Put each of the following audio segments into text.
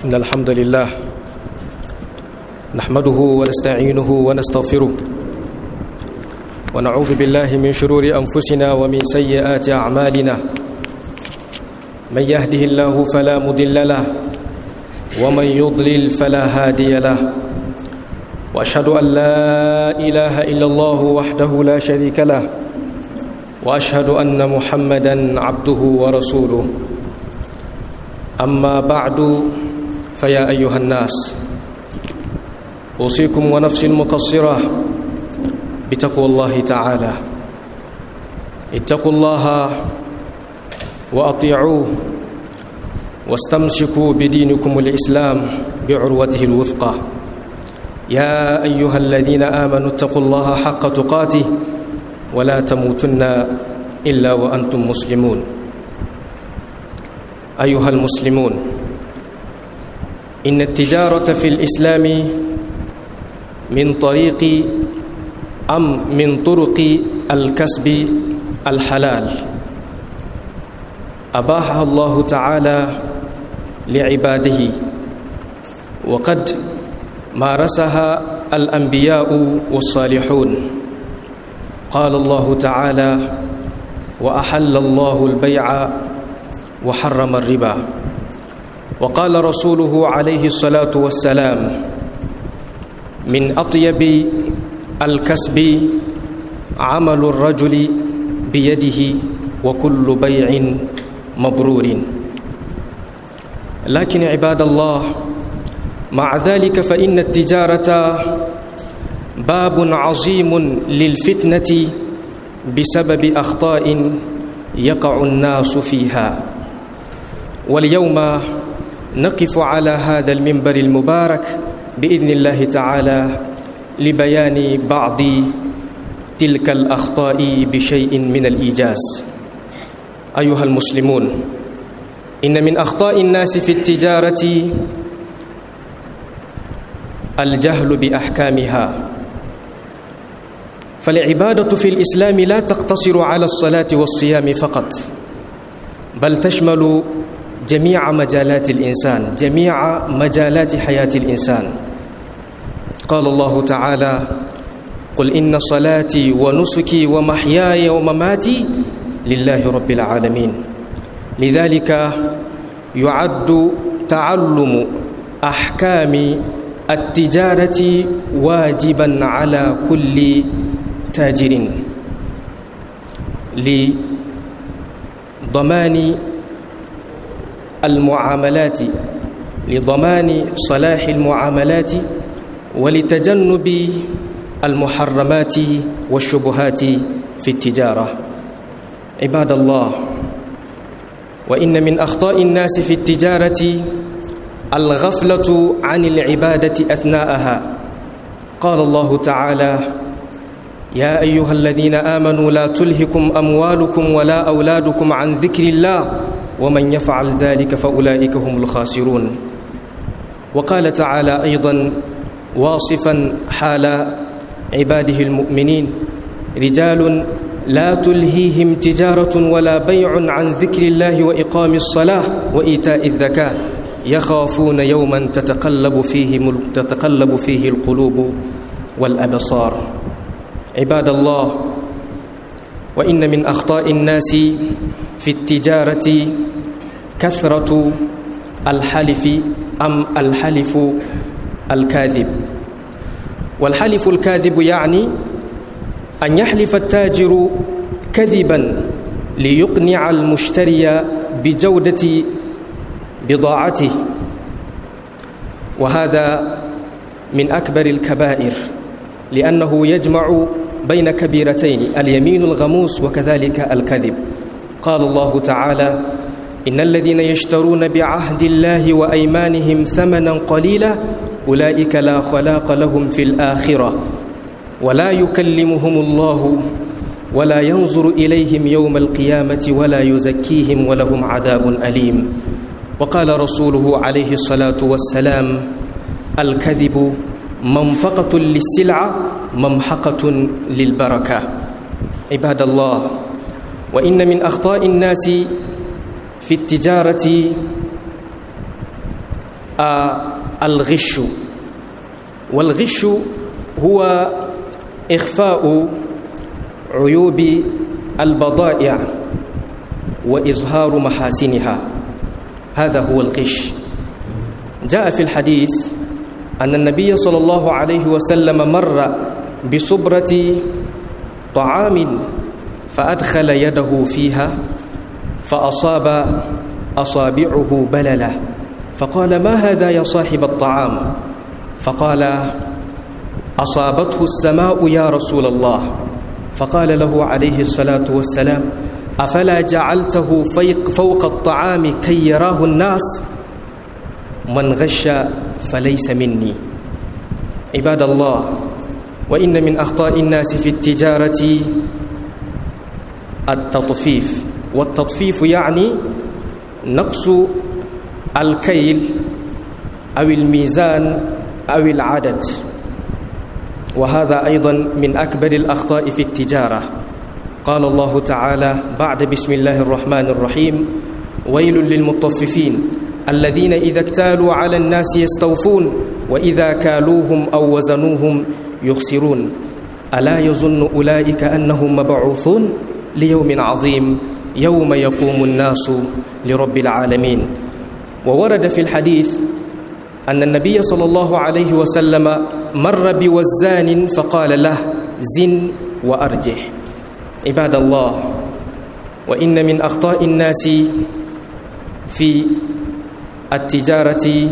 إن الحمد لله نحمده ونستعينه ونستغفره ونعوذ بالله من شرور أنفسنا ومن سيئات أعمالنا من يهده الله فلا مضل له ومن يضلل فلا هادي له وأشهد أن لا إله إلا الله وحده لا شريك له وأشهد أن محمدا عبده ورسوله أما بعد فيا أيها الناس أوصيكم ونفسي المقصرة بتقوى الله تعالى اتقوا الله وأطيعوه واستمسكوا بدينكم الإسلام بعروته الوثقى يا أيها الذين آمنوا اتقوا الله حق تقاته ولا تموتن إلا وأنتم مسلمون أيها المسلمون إن التجارة في الإسلام من طريق أم من طرق الكسب الحلال أباحها الله تعالى لعباده وقد مارسها الأنبياء والصالحون قال الله تعالى وأحل الله البيع وحرم الربا وقال رسوله عليه الصلاة والسلام من أطيب الكسب عمل الرجل بيده وكل بيع مبرور لكن عباد الله مع ذلك فإن التجارة باب عظيم للفتنة بسبب أخطاء يقع الناس فيها واليوم نقف على هذا المنبر المبارك بإذن الله تعالى لبيان بعض تلك الأخطاء بشيء من الإيجاز أيها المسلمون إن من أخطاء الناس في التجارة الجهل بأحكامها فالعبادة في الإسلام لا تقتصر على الصلاة والصيام فقط بل تشمل جميع مجالات الإنسان جميع مجالات حياة الإنسان قال الله تعالى قل إن صلاتي ونسكي ومحياي ومماتي لله رب العالمين لذلك يعد تعلم أحكام التجارة واجبا على كل تاجر لضمان المعاملات لضمان صلاح المعاملات ولتجنب المحرمات والشبهات في التجارة عباد الله وإن من أخطاء الناس في التجارة الغفلة عن العبادة أثناءها قال الله تعالى يا أيها الذين آمنوا لا تلهكم أموالكم ولا أولادكم عن ذكر الله ومن يفعل ذلك فأولئك هم الخاسرون وقال تعالى أيضا واصفا حال عباده المؤمنين رجال لا تلهيهم تجارة ولا بيع عن ذكر الله وإقام الصلاة وإيتاء الزكاة يخافون يوما تتقلب فيه تتقلب فيه القلوب والأبصار عباد الله وإن من أخطاء الناس في التجارة كثرة الحلف أم الحلف الكاذب والحلف الكاذب يعني أن يحلف التاجر كذبا ليقنع المشتري بجودة بضاعته وهذا من أكبر الكبائر لأنه يجمع بين كبيرتين اليمين الغموس وكذلك الكذب قال الله تعالى إن الذين يشترون بعهد الله وأيمانهم ثمنا قليلا أولئك لا خلاق لهم في الآخرة ولا يكلمهم الله ولا ينظر إليهم يوم القيامة ولا يزكيهم ولهم عذاب أليم وقال رسوله عليه الصلاة والسلام الكذب منفقة للسلعة ممحقة للبركة عباد الله وإن من أخطاء الناس في التجارة الغش والغش هو إخفاء عيوب البضائع وإظهار محاسنها هذا هو الغش جاء في الحديث أن النبي صلى الله عليه وسلم مر بصبرة طعام فأدخل يده فيها فأصاب أصابعه بللة فقال ما هذا يا صاحب الطعام فقال أصابته السماء يا رسول الله فقال له عليه الصلاة والسلام أفلا جعلته فوق الطعام كي يراه الناس من غش فليس مني عباد الله وإن من أخطاء الناس في التجارة التطفيف والتطفيف يعني نقص الكيل أو الميزان أو العدد وهذا أيضا من أكبر الأخطاء في التجارة قال الله تعالى بعد بسم الله الرحمن الرحيم ويل للمطففين الذين إذا اكتالوا على الناس يستوفون وإذا كالوهم أو وزنوهم يخسرون ألا يظن أولئك أنهم مبعوثون ليوم عظيم يوم يقوم الناس لرب العالمين وورد في الحديث أن النبي صلى الله عليه وسلم مر بوزان فقال له زن وأرجح عباد الله وإن من أخطاء الناس في التجارة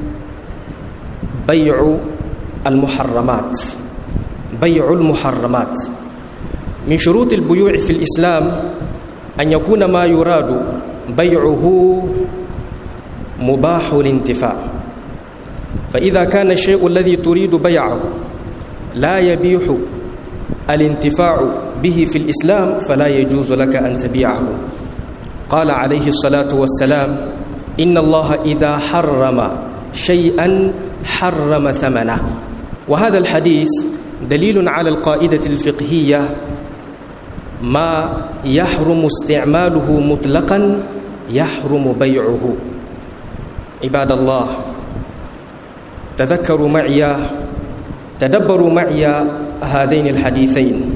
بيع المحرمات بيع المحرمات من شروط البيوع في الإسلام أن يكون ما يراد بيعه مباح الانتفاع فإذا كان الشيء الذي تريد بيعه لا يبيح الانتفاع به في الإسلام فلا يجوز لك أن تبيعه قال عليه الصلاة والسلام إن الله إذا حرم شيئا حرم ثمنه وهذا الحديث دليل على القاعدة الفقهية ما يحرم استعماله مطلقا يحرم بيعه عباد الله تذكروا معي تدبروا معي هذين الحديثين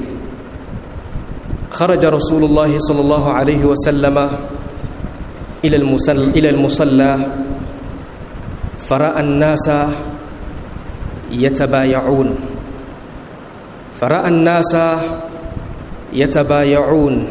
خرج رسول الله صلى الله عليه وسلم إلى المصلى, إلى المصلى فرأى الناس يتبايعون فرأى الناس يتبايعون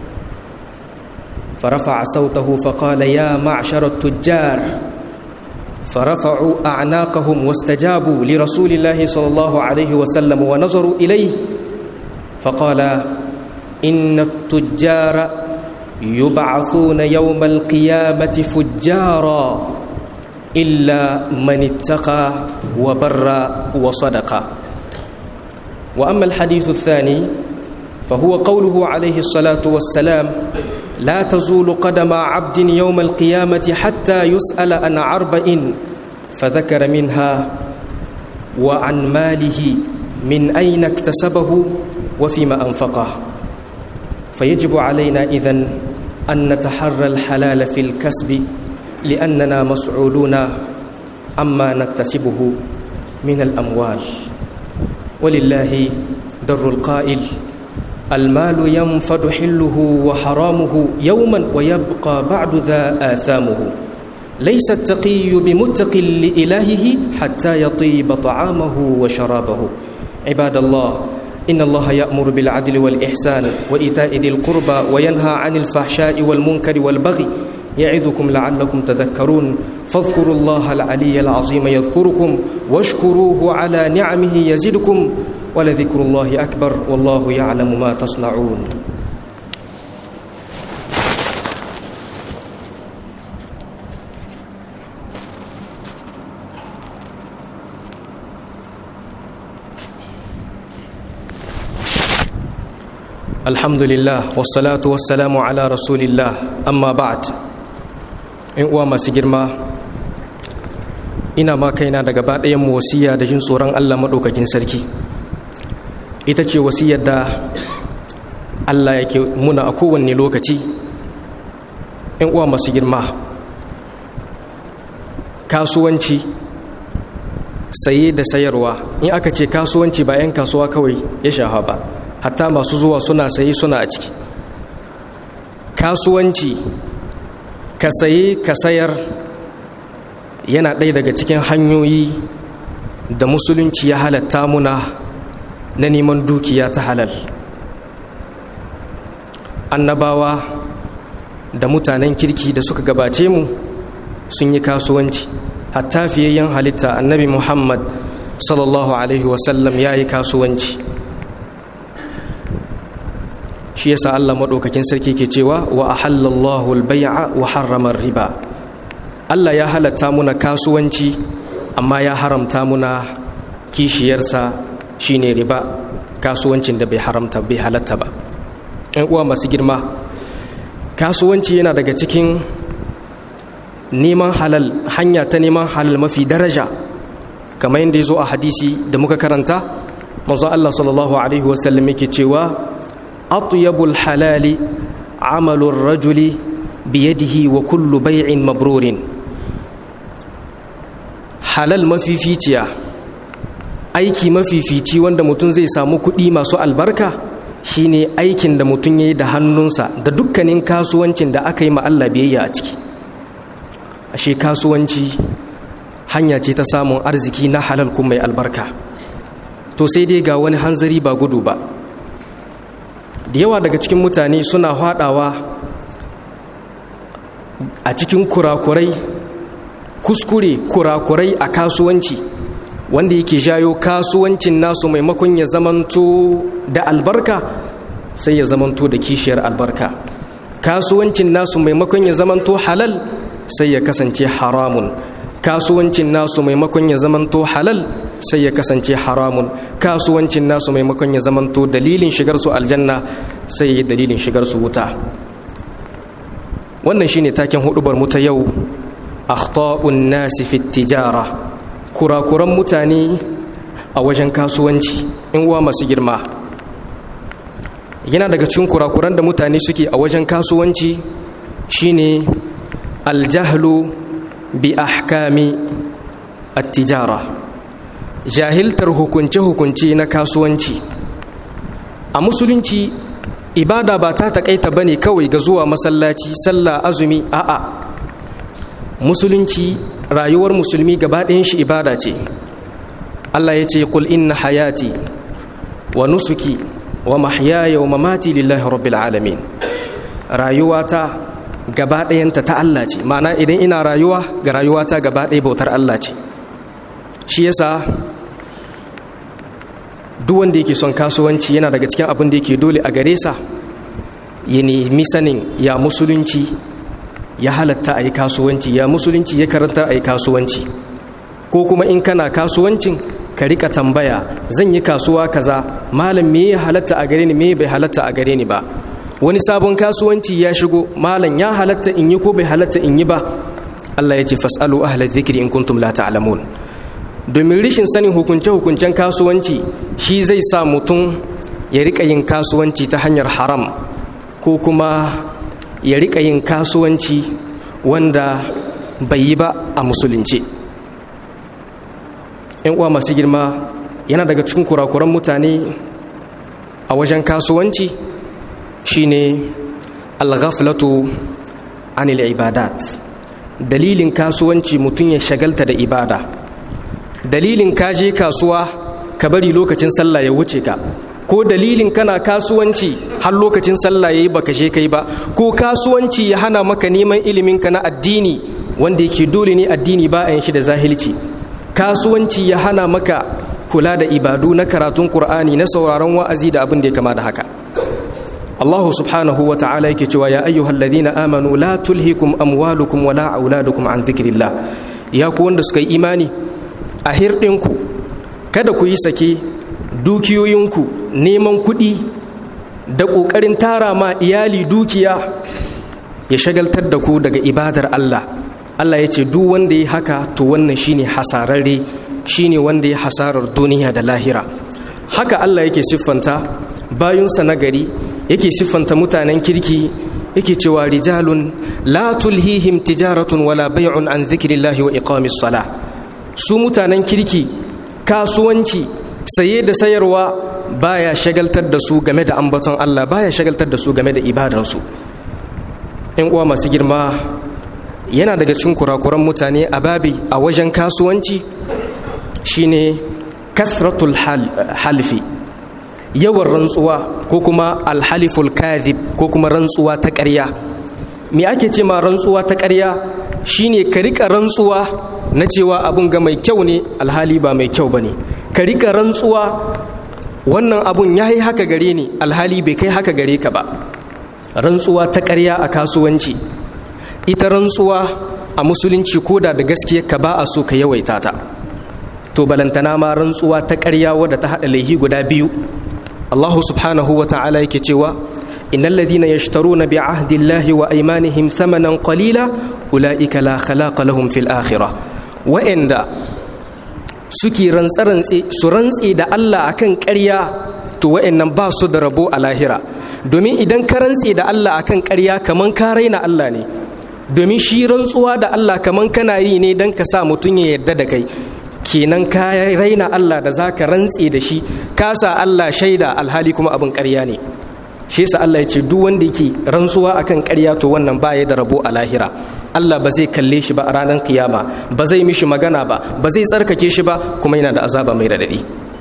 فرفع صوته فقال يا معشر التجار فرفعوا أعناقهم واستجابوا لرسول الله صلى الله عليه وسلم ونظروا إليه فقال إن التجار يبعثون يوم القيامة فجارا إلا من اتقى وبر وصدق وأما الحديث الثاني فهو قوله عليه الصلاة والسلام لا تزول قدم عبد يوم القيامة حتى يسأل عن أربع فذكر منها وعن ماله من أين اكتسبه وفيما أنفقه فيجب علينا إذن أن نتحرى الحلال في الكسب لأننا مسؤولون عما نكتسبه من الأموال ولله در القائل المال ينفد حله وحرامه يوما ويبقى بعد ذا آثامه ليس التقي بمتق لإلهه حتى يطيب طعامه وشرابه عباد الله إن الله يأمر بالعدل والإحسان وإيتاء ذي القربى وينهى عن الفحشاء والمنكر والبغي يعظكم لعلكم تذكرون فاذكروا الله العلي العظيم يذكركم واشكروه على نعمه يزدكم ولذكر الله أكبر والله يعلم ما تصنعون الحمد لله والصلاة والسلام على رسول الله أما بعد in uwa masu girma ina ma kaina da gaba ɗayan wasiya da jin tsoron Allah maɗaukakin sarki ita ce wasiyar da Allah yake muna a kowanne lokaci in uwa masu girma kasuwanci saye da sayarwa in aka ce kasuwanci ba 'yan kasuwa kawai ya shafa ba hatta masu zuwa suna saye suna a ciki kasuwanci ka saye ka sayar yana ɗaya daga cikin hanyoyi da musulunci ya halatta muna na neman dukiya ta halal annabawa da mutanen kirki da suka gabace mu sun yi kasuwanci hatta fiyayyen halitta annabi muhammad sallallahu alaihi wasallam ya yi kasuwanci shi yasa allah maɗaukakin sarki ke cewa wa ahallallahu albai'a wa harramar riba allah ya halatta muna kasuwanci amma ya haramta muna kishiyarsa shine riba kasuwancin da bai haramta bai halatta ba ‘yan uwa masu girma kasuwanci yana daga cikin neman halal hanya ta neman halal mafi daraja kamar yadda ya zo a hadisi da muka karanta mazu Allah sallallahu Alaihi wasallam yake cewa atyabul halali amalun rajuli biyadihi wa kullu bai'in mabrurin halal mafificiya aiki mafifici wanda mutum zai samu kuɗi masu albarka shine aikin da mutum ya yi da hannunsa da dukkanin kasuwancin da aka yi Allah biyayya a ciki ashe kasuwanci hanya ce ta samun arziki na halal kuma mai albarka to sai dai ga wani hanzari ba gudu ba da yawa daga cikin mutane suna haɗawa a cikin kurakurai kuskure kurakurai a kasuwanci wanda yake jayo kasuwancin nasu maimakon ya zamanto da albarka sai ya zamanto da kishiyar albarka kasuwancin nasu maimakon ya zamanto halal sai ya kasance haramun kasuwancin nasu maimakon ya zamanto halal sai ya kasance haramun kasuwancin nasu maimakon ya zamanto dalilin shigar su aljanna sai ya dalilin shigar su wuta wannan shine taken hudubar mu ta yau akhta'un nasi fi tijara kurakuran mutane a wajen kasuwanci in uwa masu girma yana daga cikin kurakuran da mutane suke a wajen kasuwanci shine aljahlu bi ahkami at-tijara jahiltar hukunce-hukunce na kasuwanci a musulunci ibada ba ta takaita bane kawai ga zuwa masallaci sallah azumi a'a musulunci rayuwar musulmi gaba ɗayan shi ibada ce Allah ya ce kul inna hayati wa nusuki wa mahyaya wa mamati lillahi rabbil alamin rayuwata gaba ɗayanta ta Allah ce ma'ana idan ina rayuwa ga rayuwata gaba ɗaya bautar Allah ce shi yasa duk wanda yake son kasuwanci yana daga cikin abin da yake dole a gare sa ya nemi sanin ya musulunci ya halatta a yi kasuwanci ya musulunci ya karanta a yi kasuwanci ko kuma in kana kasuwancin ka rika tambaya zan yi kasuwa kaza malam me ya halatta a gare ni me bai halatta a gare ni ba wani sabon kasuwanci ya shigo malam ya halatta in yi ko bai halatta in yi ba Allah ya ce fasalu ahla dhikri in kuntum la ta'lamun domin rishin sanin hukunce hukuncen kasuwanci shi zai sa mutum ya rika yin kasuwanci ta hanyar haram ko kuma ya rika yin kasuwanci wanda bai yi ba a musulunci yan uwa masu girma yana daga cikin kurakuran mutane a wajen kasuwanci shine alghaflatu anil ibadat dalilin kasuwanci mutum ya shagalta da ibada dalilin kaje kasuwa ka bari lokacin sallah ya wuce ka ko dalilin kana kasuwanci har lokacin sallah yayi baka je kai ba ko kasuwanci ya hana maka neman ilimin ka na addini wanda yake dole ne addini ba a yin shi da zahilci kasuwanci ya hana maka kula da ibadu na karatun qur'ani na sauraron wa'azi da abin da ya kama da haka Allah subhanahu wa ta'ala yake cewa ya ayyuhal ladina amanu la tulhikum amwalukum wala auladukum an dhikrillah ya ku wanda suka yi imani a hirɗinku kada ku yi sake dukiyoyinku neman kuɗi da ƙoƙarin tara ma iyali dukiya ya shagaltar da ku daga ibadar Allah Allah ya ce duk wanda ya haka to wannan shine hasararre shine wanda ya hasarar duniya da lahira haka Allah yake siffanta bayunsa na gari yake siffanta mutanen kirki yake cewa rijalun la tulhihim tijaratun wala bai'un an dhikrillahi wa iqamis salah su mutanen kirki kasuwanci saye da sayarwa baya shagaltar da su game da ambaton Allah baya shagaltar da su game da ibadansu in uwa masu girma yana daga cikin kurakuran mutane a babi a wajen kasuwanci shine kasratul halfi yawan rantsuwa ko kuma alhaliful kadhib ko kuma rantsuwa ta ƙarya me ake ce ma rantsuwa ta ƙarya shine ka rika rantsuwa na cewa abun ga mai kyau ne alhali ba mai kyau bane ka rika rantsuwa wannan abun yayi haka gare ni alhali bai kai haka gare ka ba rantsuwa ta ƙarya a kasuwanci ita rantsuwa a musulunci koda da gaskiya ka ba a so ka yawaita ta to balantana ma rantsuwa ta ƙarya wadda ta haɗa laihi guda biyu Allah subhanahu wa ta'ala yake cewa innal ladhina yashtaruna bi ahdillahi wa aymanihim thamanan qalila ulaika la khalaqa lahum fil akhirah wa'anda suke rantsarantse su rantse da Allah akan ƙarya to wa'annan ba su da rabo a lahira domin idan ka rantse da Allah akan ƙarya kaman ka raina Allah ne domin shi rantsuwa da Allah kaman kana yi ne don ka sa mutum ya yarda da kai kenan ka raina Allah da za ka rantse da shi ka sa Allah shaida alhali kuma abin ƙarya ne shi sa Allah ya ce duk wanda yake rantsuwa akan ƙarya to wannan ba ya da rabo a lahira Allah ba zai kalle shi ba a ranar kiyama ba zai mishi magana ba ba zai tsarkake shi ba kuma yana da azaba mai radadi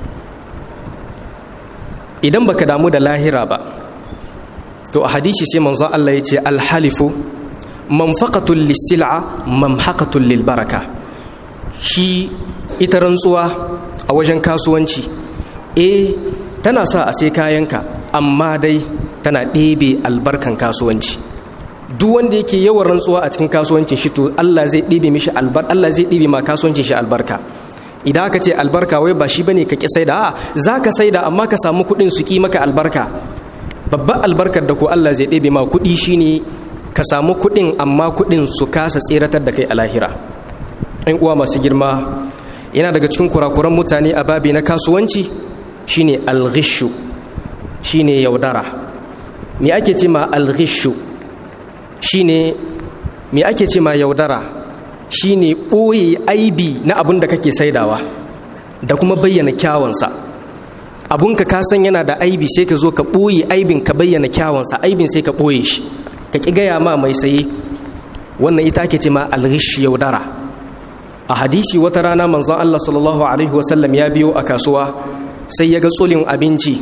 idan baka damu da lahira ba to a hadisi sai manzon Allah ya ce alhalifu manfaqatul lisil'a mamhaqatul lilbaraka shi ita rantsuwa a wajen kasuwanci eh tana sa a sai kayanka amma dai tana ɗebe albarkan kasuwanci duk wanda yake yawan rantsuwa a cikin kasuwancin shi to Allah zai ɗebe mishi albar Allah zai ɗebe ma kasuwancin shi albarka idan aka ce albarka wai ba shi bane ka ki saida a zaka saida amma ka samu kuɗin su ki maka albarka babban albarkar da ko Allah zai ɗebe ma kuɗi shine ka samu kuɗin amma kuɗin su kasa tseratar da kai a lahira in uwa masu girma yana daga cikin kurakuran mutane a babi na kasuwanci shine alghishu shine yaudara me ake ce ma alghishu shine me ake ce ma yaudara shine ɓoye aibi na abin da kake saidawa da kuma bayyana kyawunsa abunka ka san yana da aibi sai ka zo ka ɓoye aibin ka bayyana kyawunsa aibin sai ka ɓoye shi ka ƙi gaya ma mai saye wannan ita ake ce ma alghish yaudara a hadisi wata rana manzon Allah sallallahu alaihi wasallam ya biyo a kasuwa sai ya ga tsulin abinci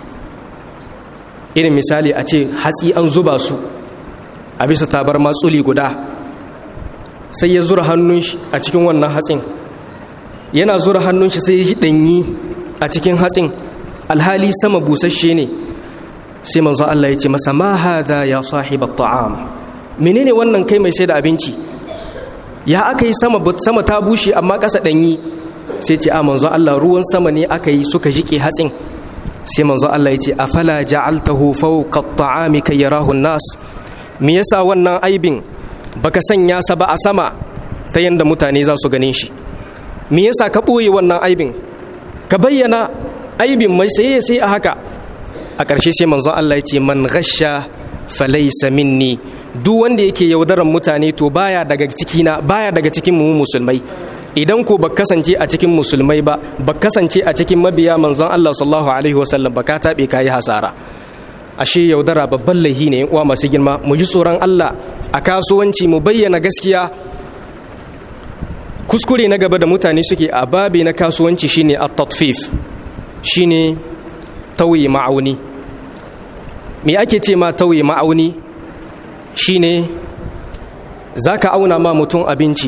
irin misali a ce hatsi an zuba su a bisa tabar matsuli guda sai ya zura hannun shi a cikin wannan hatsin yana zura hannun shi sai ya ji ɗanyi a cikin hatsin alhali sama busasshe ne sai manzon Allah ya ce masa ma hadha ya sahibat ta'am menene wannan kai mai sai da abinci ya aka yi sama sama ta bushe amma ƙasa ɗanyi sai ce a manzon Allah ruwan sama ne aka yi suka jike hatsin sai manzon Allah ya ce afala ja'altahu fawqa at-ta'ami kay yarahu an-nas me yasa wannan aibin baka sanya sa ba a sama ta yanda mutane za su ganin shi me yasa ka ɓoye wannan aibin ka bayyana aibin mai sai sai a haka a ƙarshe sai manzon Allah ya ce man ghasha falaysa minni duk wanda yake yaudaran mutane to baya daga cikina baya daga cikin mu musulmai idan ko ba kasance a cikin musulmai ba ba kasance a cikin mabiya manzon Allah sallallahu alaihi wasallam ba ka tabe kayi hasara ashe yaudara babban laihi ne uwa masu girma mu ji tsoron Allah a kasuwanci mu bayyana gaskiya kuskure na gaba da mutane suke a babi na kasuwanci shine at-tatfif shine tauye ma'auni me ake ce ma tauye ma'auni shine zaka auna ma mutum abinci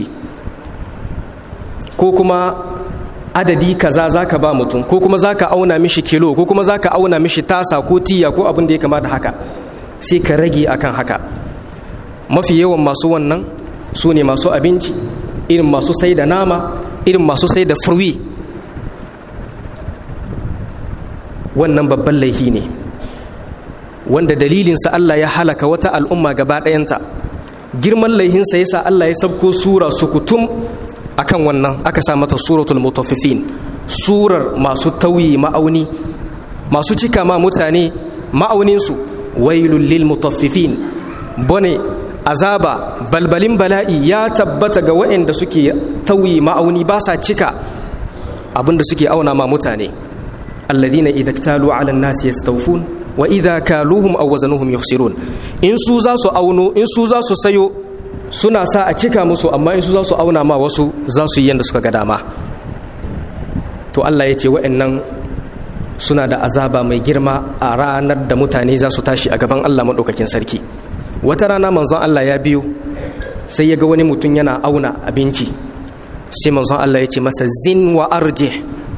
ko kuma adadi kaza zaka ba mutum ko kuma zaka auna mishi kilo ko kuma zaka auna mishi tasa ko tiya ko abin da ya kama da haka sai ka rage akan haka mafi yawan masu wannan su ne masu abinci irin masu sai da nama irin masu sai da furwi wannan babban laifi ne wanda dalilinsa Allah ya halaka wata al'umma gaba ɗayanta girman laihinsa yasa Allah ya sabko sura sukutum akan wannan aka sa mata suratul mutaffifin surar masu tauyi ma'auni masu cika ma mutane ma'auninsu wailul lil mutaffifin bone azaba balbalin bala'i ya tabbata ga waɗanda suke tauyi ma'auni ba sa cika abinda suke auna ma mutane alladhina idza ktalu 'ala an-nasi yastawfun wa idza kaluhum aw wazanuhum yukhsirun in su za su auno in su za su sayo suna sa a cika musu amma in su za su auna ma wasu za su yi yanda suka ga dama to Allah ya ce waɗannan suna da azaba mai girma a ranar da mutane za su tashi a gaban Allah maɗaukakin sarki wata rana manzon Allah ya biyo sai ya ga wani mutum yana auna abinci sai manzon Allah ya ce masa zin wa arje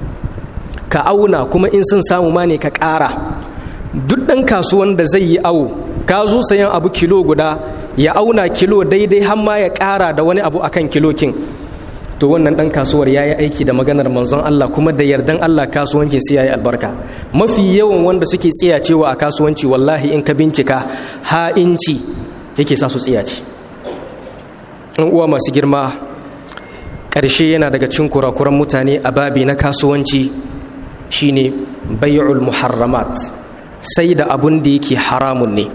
ka auna kuma in sun samu ma ne ka ƙara duk ɗan kasuwan da zai yi awo ka zo sayan abu kilo guda ya auna kilo daidai har ma ya ƙara da wani abu akan kilo kin to wannan ɗan kasuwar ya yi aiki da maganar manzon Allah kuma da yardan Allah kasuwancin sai ya yi albarka mafi yawan wanda suke tsiyacewa a kasuwanci wallahi in ka bincika ha'inci yake sa su tsiyace in uwa masu girma ƙarshe yana daga cin kurakuran mutane a babi na kasuwanci shine bai'ul muharramat sai da abun da yake haramun ne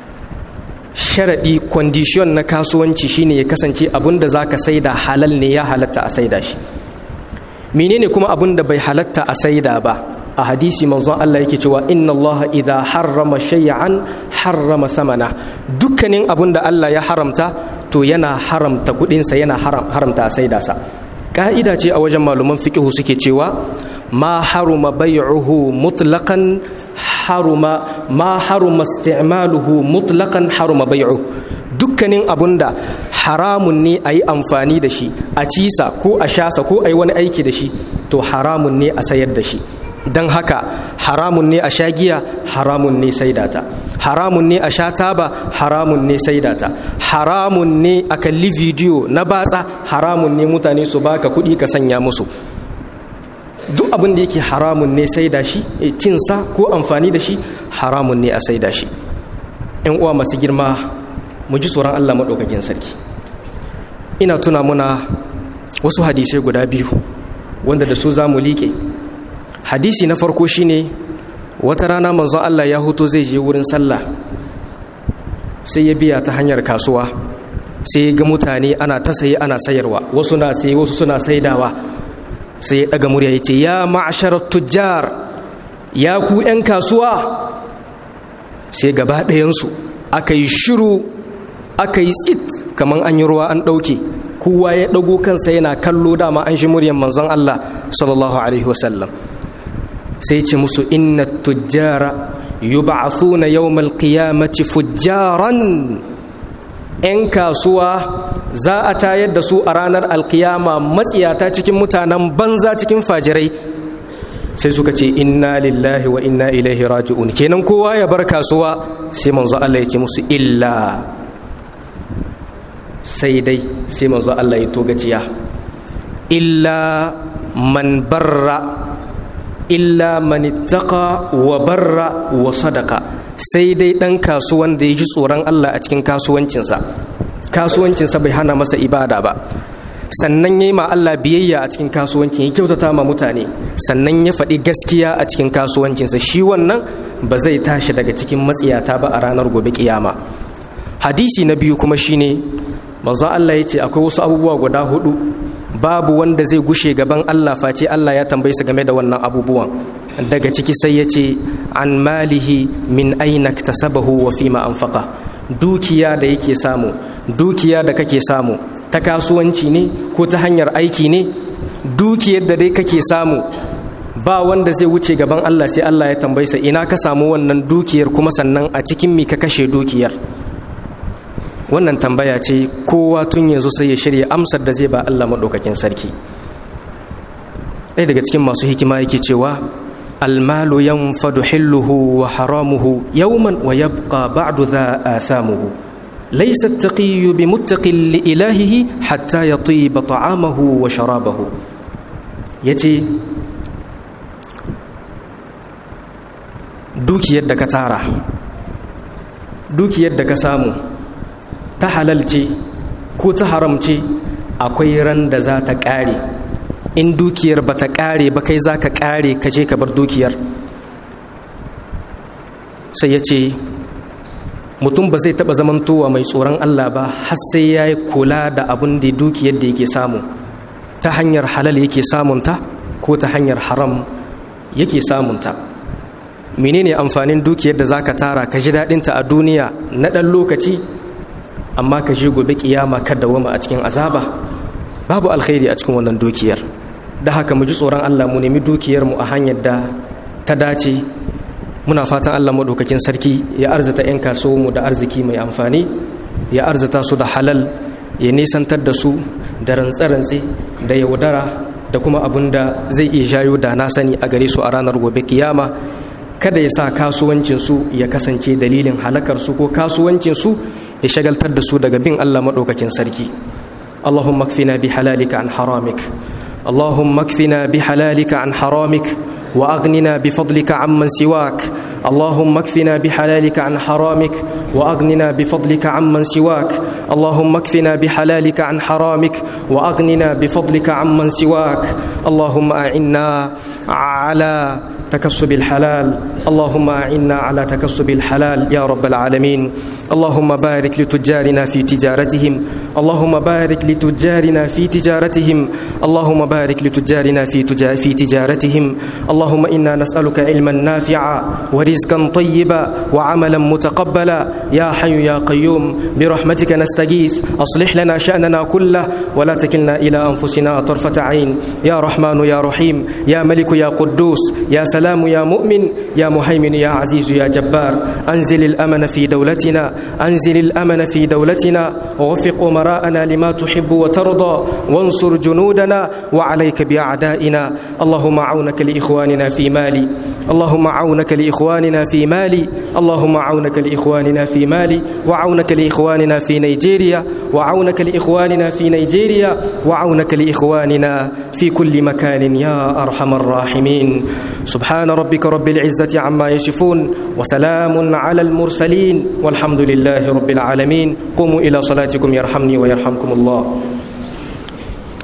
sharaɗi kwandishiyon na kasuwanci shine ya kasance abun da za ka saida halal ne ya halatta a saida shi menene kuma abun da bai halatta a saida ba a hadisi manzon Allah yake cewa inna Allah idha harrama shay'an harrama samana dukkanin abun da Allah ya haramta to yana haramta kudinsa yana haramta a saida sa ka'ida ce a wajen malaman fiqhu suke cewa ma haruma bai'uhu mutlaqan haruma ma haruma isti'maluhu mutlaqan haruma bai'u dukkanin abunda haramun ne a yi amfani da shi a cisa ko a shasa ko a yi wani aiki da shi to haramun ne a sayar da shi don haka haramun ne a sha giya haramun ne saidata haramun ne a sha taba haramun ne saidata haramun ne a kalli bidiyo na batsa haramun ne mutane su baka kuɗi ka sanya musu duk abin da yake haramun ne sai da shi cinsa ko amfani da shi haramun ne a sai da shi ‘yan uwa masu girma mu ji tsoron Allah maɗaukakin sarki ina tuna muna wasu hadisai guda biyu wanda da su za mu liƙe hadisi na farko shine wata rana manzon Allah ya hoto zai je wurin sallah sai ya biya ta hanyar kasuwa sai ya ga mutane ana ta saye ana sayarwa wasu na saye wasu suna saidawa sai ya daga murya ya ce ya ma'asharar tujjar ya ku 'yan kasuwa sai gaba ɗayansu aka yi shiru aka yi tsit kamar an yi ruwa an ɗauke kowa ya ɗago kansa yana kallo dama an shi muryan manzon Allah sallallahu alaihi wasallam sai ce musu inna tujjara yub'athuna yawmal qiyamati fujjaran 'yan kasuwa za a tayar da su a ranar alkiyama matsiyata cikin mutanen banza cikin fajirai sai suka ce inna lillahi wa inna ilaihi raji'un kenan kowa ya bar kasuwa sai manzo Allah ya ce musu illa sai dai sai manzo Allah ya togaciya illa man barra illa man ittaqa wa barra wa sadaqa sai dai dan kasuwan da ya ji tsoron Allah a cikin kasuwancinsa kasuwancinsa bai hana masa ibada ba sannan ya yi ma Allah biyayya a cikin kasuwancin ya kyautata ma mutane sannan ya faɗi gaskiya a cikin kasuwancinsa shi wannan ba zai tashi daga cikin matsiyata ba a ranar gobe kiyama hadisi na biyu kuma shine manzo Allah ya ce akwai wasu abubuwa guda hudu babu wanda zai gushe gaban Allah face Allah ya tambaye su game da wannan abubuwan daga ciki sai ya ce an malihi min aina tasabahu wa fima anfaqa dukiya da yake samu dukiya da kake samu ta kasuwanci ne ko ta hanyar aiki ne dukiyar da dai kake samu ba wanda zai wuce gaban Allah sai Allah ya tambaye sa ina ka samu wannan dukiyar kuma sannan a cikin mi ka kashe dukiyar wannan tambaya ce kowa tun yanzu sai ya shirya amsar da zai ba Allah maɗaukakin sarki ɗaya daga cikin masu hikima yake cewa almalu yanfadu hilluhu wa haramuhu yawman wa yabqa ba'du dha athamuhu laysa at-taqiyyu bimuttaqin li ilahihi hatta yatiba ta'amahu wa sharabahu yace dukiyar da ka tara dukiyar da ka samu ta halal ce ko ta haram ce akwai ran da za ta ƙare in dukiyar ba ta ƙare ba kai za ka ƙare ka je ka bar dukiyar sai ya ce mutum ba zai taɓa zamantowa mai tsoron Allah ba har sai ya yi kula da abin da dukiyar da yake samu ta hanyar halal yake samunta ko ta hanyar haram yake samunta menene amfanin dukiyar da za ka tara ka ji daɗinta a duniya na ɗan lokaci amma ka je gobe kiyama ka dawama a cikin azaba babu alkhairi a cikin wannan dukiyar da haka mu ji tsoron Allah mu nemi dukiyar mu a hanyar da ta dace muna fatan Allah maɗaukakin sarki ya arzita 'yan mu da arziki mai amfani ya arzita su da halal ya nisantar da su da rantse-rantse da yaudara da kuma abin da zai iya jayo da na sani a gare su a ranar gobe kiyama kada ya sa kasuwancinsu ya kasance dalilin halakarsu ko kasuwancinsu ya shagaltar da su daga bin Allah maɗaukakin sarki اللهم اكفنا بحلالك عن حرامك اللهم اكفنا بحلالك عن حرامك واغننا بفضلك عمن سواك اللهم اكفنا بحلالك عن حرامك واغننا بفضلك عمن سواك اللهم اكفنا بحلالك عن حرامك واغننا بفضلك عمن سواك اللهم اعنا على تكسب الحلال اللهم اعنا على تكسب الحلال يا رب العالمين اللهم بارك لتجارنا في تجارتهم اللهم بارك لتجارنا في تجارتهم اللهم بارك لتجارنا في في تجارتهم اللهم انا نسالك علما نافعا ورزقا طيبا وعملا متقبلا يا حي يا قيوم برحمتك نستغيث اصلح لنا شاننا كله ولا تكلنا الى انفسنا طرفه عين يا رحمن يا رحيم يا ملك يا قدوس يا سلام يا مؤمن يا مهيمن يا عزيز يا جبار انزل الامن في دولتنا انزل الامن في دولتنا ووفق امراءنا لما تحب وترضى وانصر جنودنا وعليك باعدائنا اللهم عونك لاخواننا في مالي اللهم عونك لاخواننا في مالي اللهم عونك لاخواننا في مالي وعونك لاخواننا في نيجيريا وعونك لاخواننا في نيجيريا وعونك لاخواننا في كل مكان يا ارحم الراحمين سبحان ربك رب العزه عما يصفون وسلام على المرسلين والحمد لله رب العالمين قوموا الى صلاتكم يرحمني ويرحمكم الله